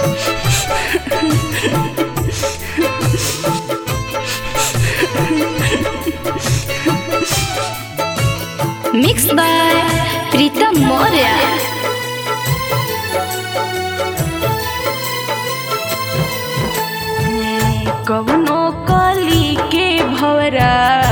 Mixed by Pritam Moria. कवनो कली के भवरा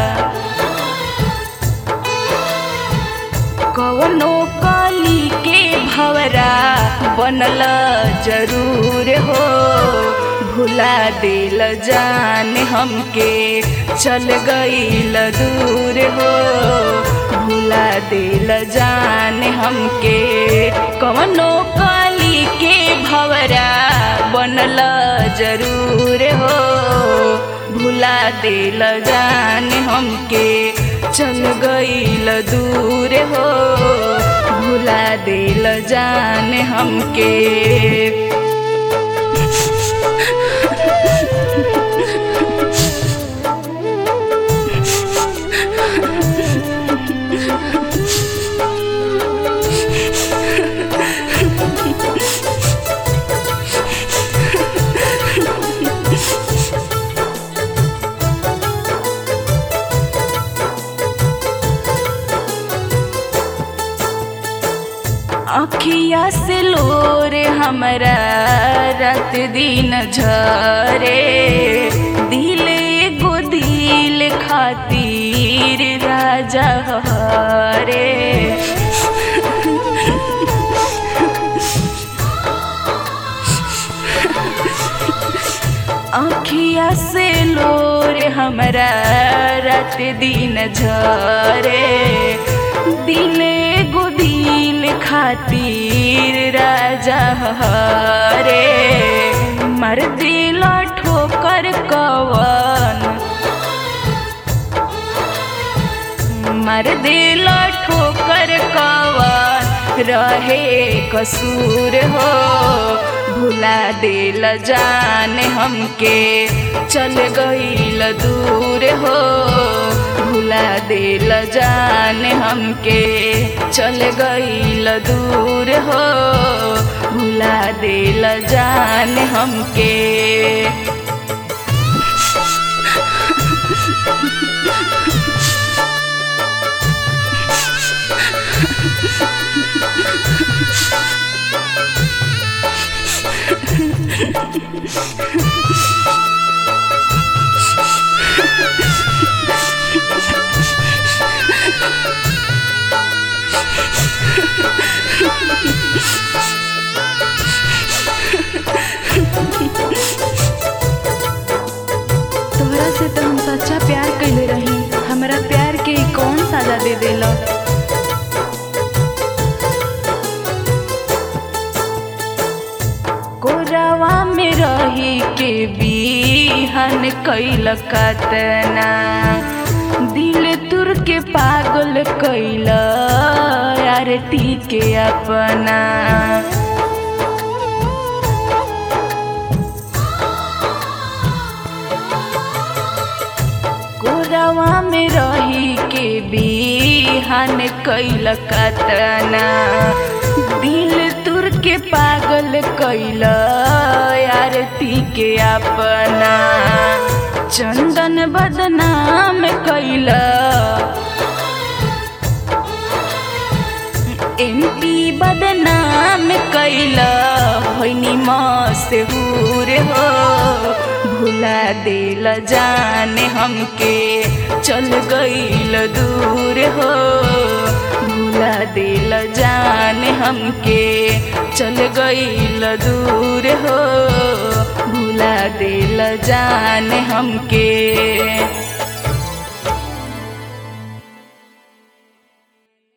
कवनो कली के भवरा बनल जरूर हो भुला दिल जान हमके चल गईल दूर हो भुला दिल जान हमके कवनो कली के भवरा बनल जरूर हो भुला दिल जान हमके चल गईल दूर हो भुला दिल जान हमके अखिया से लोर हमरा रात दिन झरे दिल एगो दिल खातिर राजा हरे अखिया से लोर हमरा रात दिन झरे दिल एगो दिल खातिर राजा हरे मर दिल ठोकर कवन मर दिल ठोकर कवन रहे कसूर हो भुला दिल जान हमके चल गईल दूर हो भुला दिल जान हमके चल गईल दूर हो भुला दिल जान हमके तोहरा से तो हम सच्चा प्यार कैले रही हमरा प्यार के ई कौन साजा दे देला कोरावा में रही के बीहन कैल कतना दिल तुर के पागल कैल आरती के अपना कोरावा में रही के बीहन कैल कतना दिल तुर के पागल कैल आरती के अपना चंदन बदनाम कैल एमपी बदनाम कैल होइनी मशहूर हो भुला दिल जान हमके चल गईल दूर हो भुला दिल जान हमके चल गईल दूर हो भुला दिल जान हमके